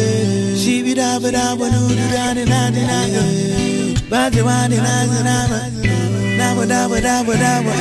She be da ba da ba do do da da da da da. Ba da ba da da da da. Da ba da ba da ba da ba.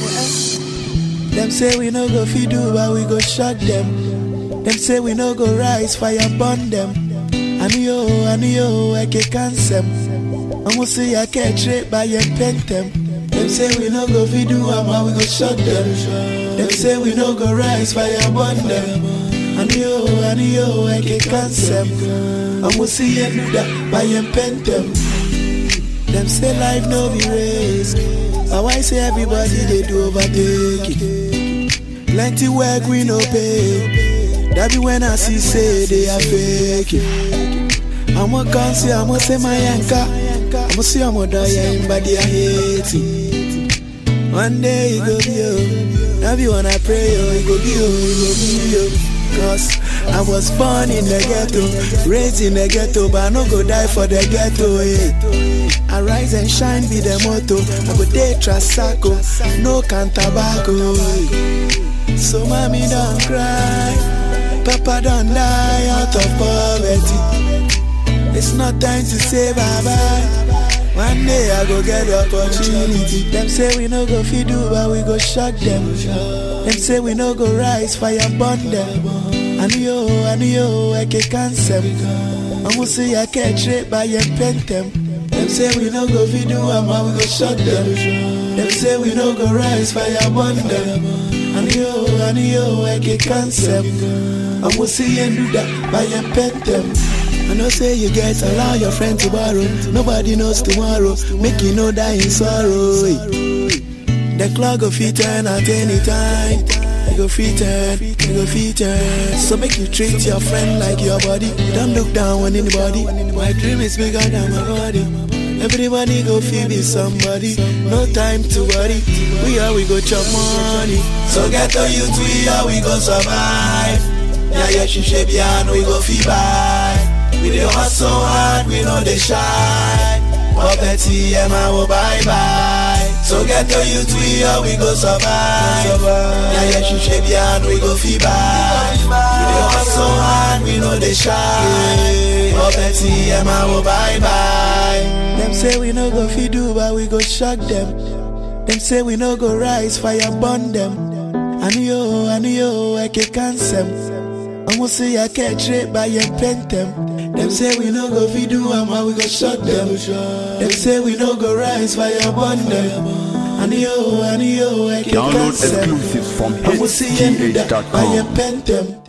eh. Them say we no go feed do, but we go shut them. Them say we no go rise, fire burn them. Aniyo, aniyo, I can cancel. I'ma say I can't trade by your pentem. Them say we no go feed do, but we go shut them. Them say we no go rise, fire burn them. Aniyo, aniyo, I can cancel. I'ma say you do that by your pentem. Them say life no be race. But why say everybody they do overtake it? Plenty work we no pay. That be when I see say they are fake it. I'ma come see, I'ma say my yanka. I'ma see I'ma die in body I hate it. One day it go be you. That be when I pray yo, it go be you, it go be you. Cause I was born in the ghetto, raised in the ghetto, but I no go die for the ghetto. Eh. I rise and shine be the motto. I go day trasaco, no can tobacco. eh. So mommy don't cry, papa don't die out of poverty. It's not time to say bye bye. One day I go get the opportunity. Them say we no go feed do, but we go shut them. Them say we no go rise, fire burn them. I know, I know, I can cancel. I'ma say I can't trade by your pentem. Them say we no go feed do, but we go shut them. Them say we no go rise, fire burn them. I know, I know, I can cancel. I'ma say you do that by your pentem. I know say you get allow your friend to borrow. Nobody knows tomorrow. Make you know die in sorrow. eh. The clock go fit turn at any time. You go fit turn, you go fit turn. So make you treat your friend like your body. Don't look down on anybody. My dream is bigger than my body. Everybody go feel be somebody. No time to worry. We are we go chop money. So get to you we are we go survive. Yeah, yeah, she shape yeah, we go feel buy. We dey hustle hard, we know they shy. Poverty, yeah, man, oh, bye bye. So get to you we are we go survive. Yeah, yeah, she shape yeah, we go feel buy. We dey hustle hard, we know they shy. Poverty, yeah, man, oh, bye bye. Them say we no go feed do, but we go shock them. Them say we no go rise, fire burn them. I know, I know, I can cancel. I'ma say I can't trade by your pentem. Them say we no go feed do, but we go shut them. Them say we no go rise, fire burn them. I know, I know, I can Download cancel. exclusives from I'ma say you do that by your hgh.com. pentem.